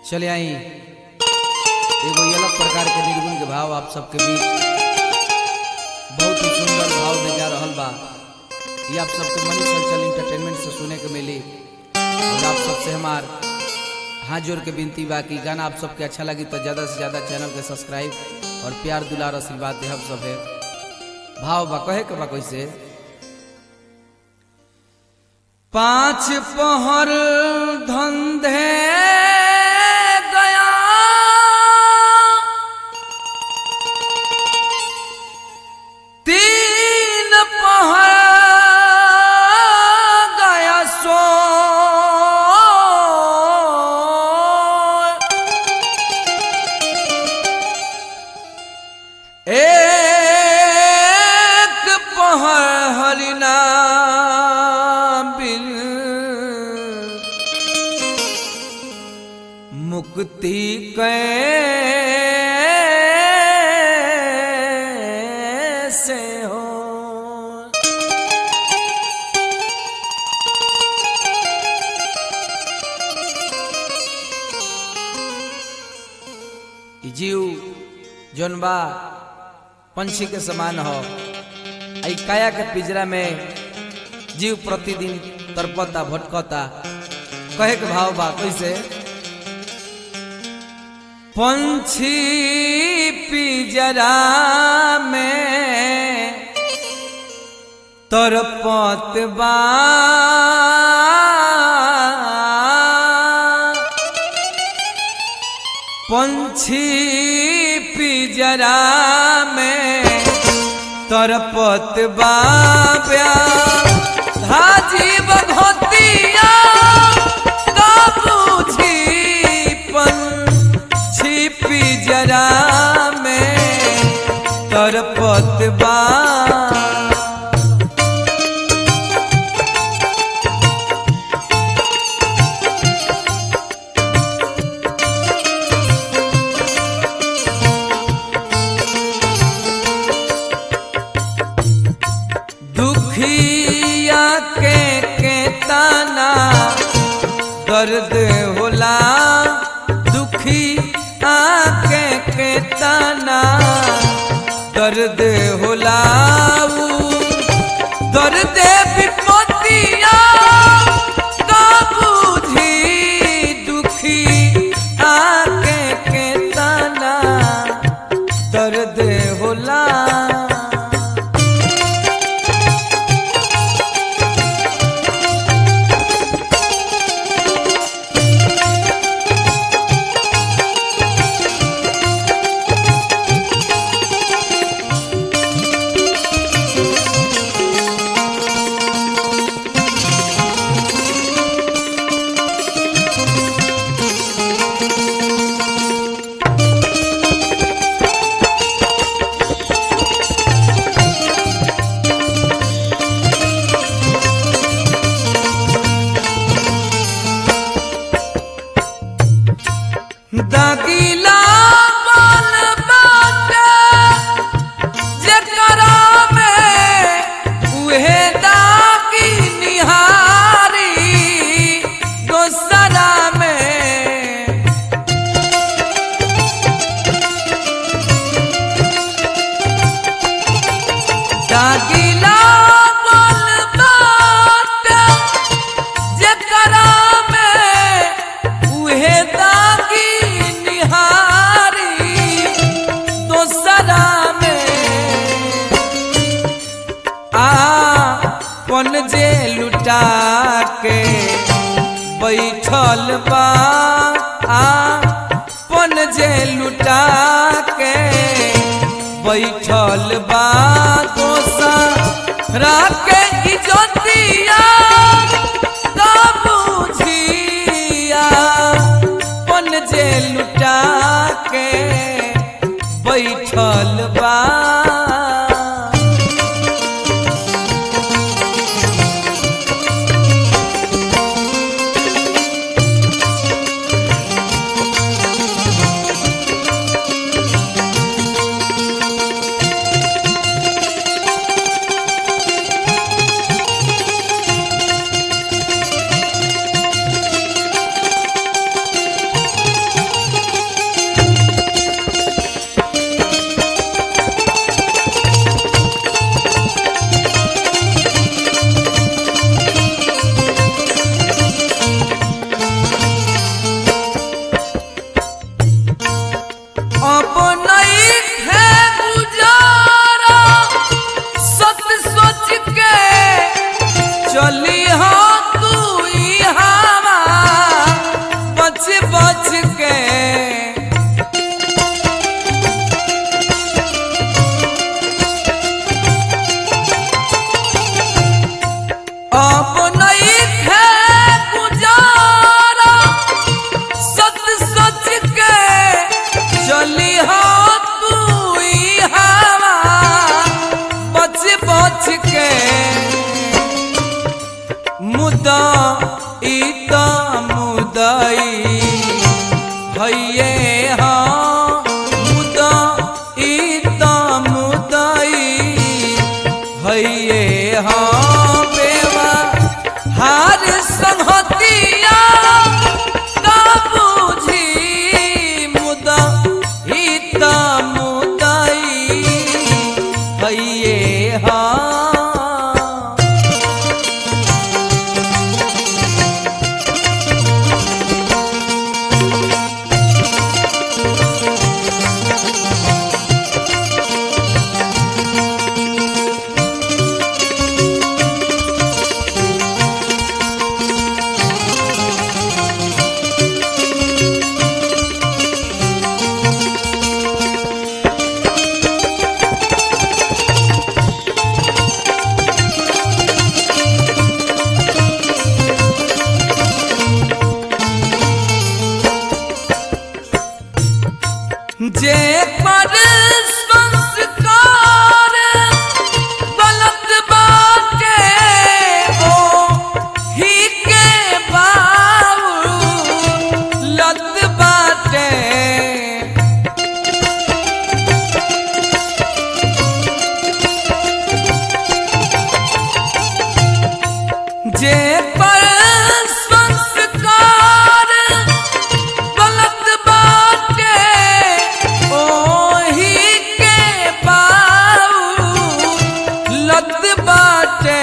चले आई एगो ये अलग प्रकार के निर्गुण के भाव आप सबके बीच बहुत ही सुंदर भाव में जा रहल बा ये आप सबके मनी चंचल इंटरटेनमेंट से सुने के मिली और आप सबसे हमार हाथ जोड़ के विनती बा कि गाना आप सबके अच्छा लगी तो ज़्यादा से ज़्यादा चैनल के सब्सक्राइब और प्यार दुलार आशीर्वाद दे हम सब है भाव बा कहे के बा कैसे पांच पहर धंधे गया तीन पहर गया सो एक पहर हरिना बिन मुक्ति कैसे हो ई जीव जौन बा पंछी के समान हो आई काया के पिंजरा में जीव प्रतिदिन तड़पता भटकता कहे के भाव बा कैसे पंछी पिंजरा में तड़पत बा पंछी पिंजरा में तरपत बाब्या धाजी बघोतिया का बुझी पंछी पिंजरा में तरपत बा दुखिया के के ताना दर्द होला दुखी आके के ताना दर्द होला ऊ दर्द विपतिया का बुझी दुखी आके के ताना दर्द होला दागिला बल बाटे जेकरा में उहे दागी निहारी दोसरा में दागिला बल बाटे जेकरा में उहे दागी निहारी दोसरा में आपन जे लुटा के बैठल बा आपन जे लुटा के बैठल बा दोसरा के इज्जतिया का बुझिया पन जे लुटा के बैठल बा मुदा इत मुदई हइये हाँ मुदा इत मुदई हइये हाँ बेवा हार संहतिया का बुझी मुदा इत मुदई हइये हाँ जे पर संस्कार गलत बाटे ओ ही के बाऊ लत बाटे जे पर संस्कार गलत बाटे ओही के बाऊ लत बाटे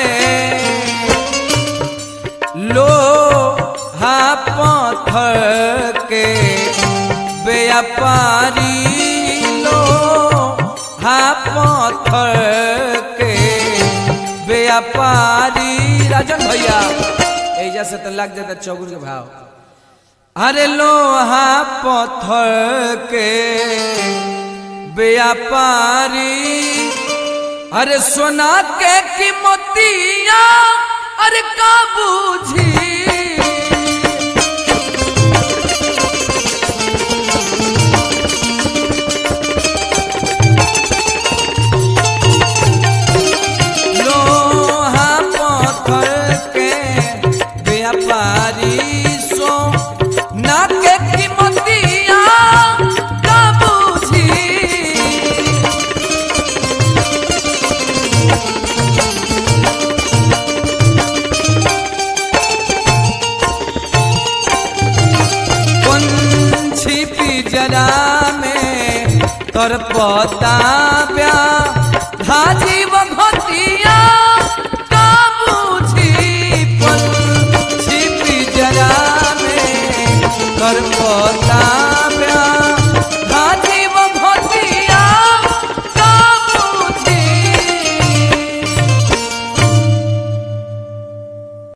लो हा पत्थर के व्यापारी लो हा पत्थर के व्यापारी राजन भैया एजा से तो लग जाता चौगुर के भाव अरे लोहा पत्थर के व्यापारी अरे सोना के कीमतिया अरे का बूझी लोहा पत्थर के व्यापारी सो ना के कीमतिया का बूझी पंछी पिजरा में कर पता ब्या धाजी बघतिया का बूझी पंछी पिजरा में कर पता